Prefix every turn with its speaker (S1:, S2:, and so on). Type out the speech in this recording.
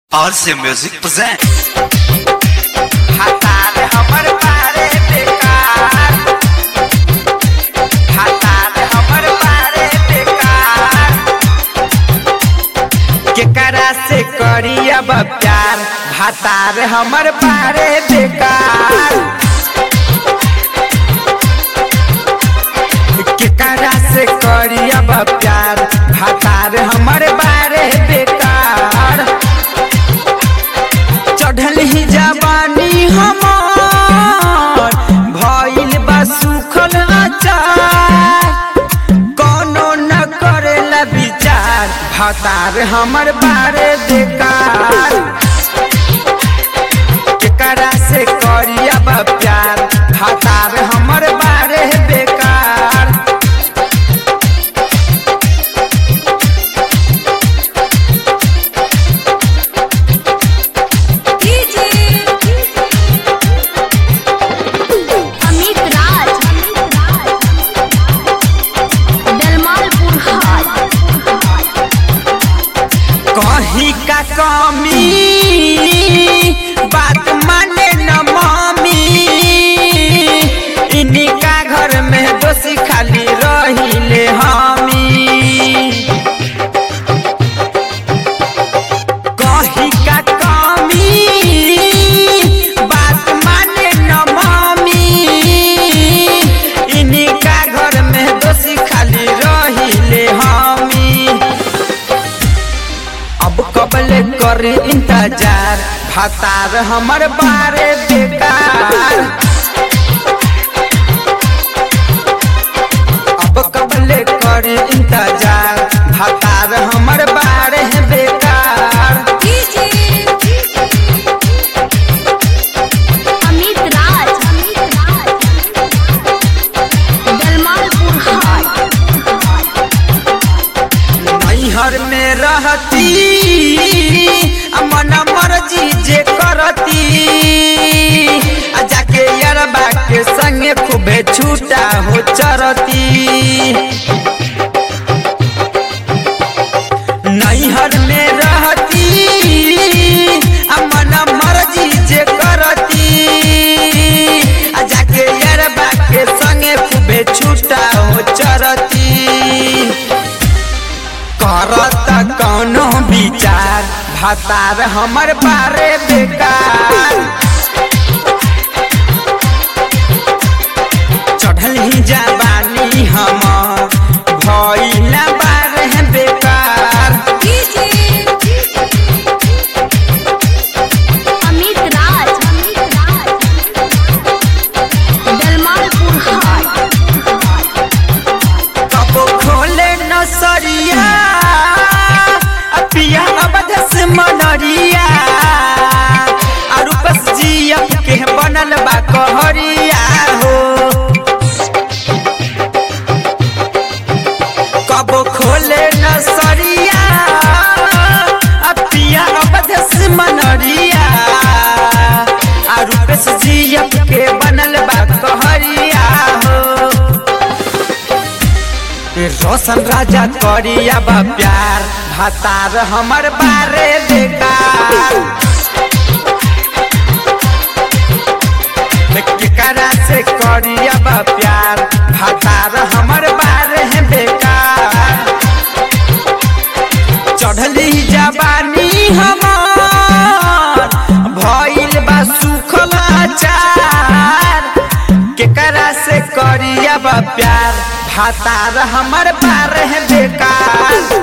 S1: RC Music present.
S2: हतार हमर बारे बेकार हतार हमर बारे बेकार केकरा से करी अब प्यार हतार हमर बारे बेकार केकरा से करी अब प्यार हतार हमर बारे बेकार चढ़ल ही जवानी हमार भइल बा सुखल अचार कोनो न करेला विचार भतार हमर बारे बेकार केकरा से करी अब प्यार भतार हमर बारे बेकार
S3: अमित राज दलमालपुर हाट
S2: कहीं का कमी बात माने न मम्मी इन्हीं का घर में दोषी खाली रहिले हमी कहीं का कमी बात माने न मम्मी इन्हीं का घर में दोषी खाली रहिले हमी अब कबले कर इंतजार फतार हमर बारे बेकार अब कबले कर इंतजार फतार हमर बारे बेकार
S3: अमित राज दलमालपुर हाट
S2: नैहर में रहती आ मन मर्जी जे करती आ जाके यरबा के संगे खूबे छूटा हो चरती नैहर में रहती आ मन मर्जी जे करती आ जाके यरबा के संगे खूबे छूटा हो चरती करत कौनो विचार भतार हमर बारे बेकार चढ़ल ही जवानी हमर भइला बारे बेकार
S3: अमित राज दलमालपुर हाट
S2: कबो खोले नसरिया आ पिया अवध से मनरिया आ रूपस जिया के बनल बा कहरिया हो कबो खोले नसरिया आ पिया अवध से मनरिया आ रूपस जिया के बनल बा कहरिया हो रोशन राजा करी अब प्यार भतार हमर बारे बेकार केकरा से करी अब प्यार भतार हमर बारे बेकार चढ़ली जवानी हमार भइल बा सुखल अचार केकरा से करी अब प्यार भातार हमर बार बेकार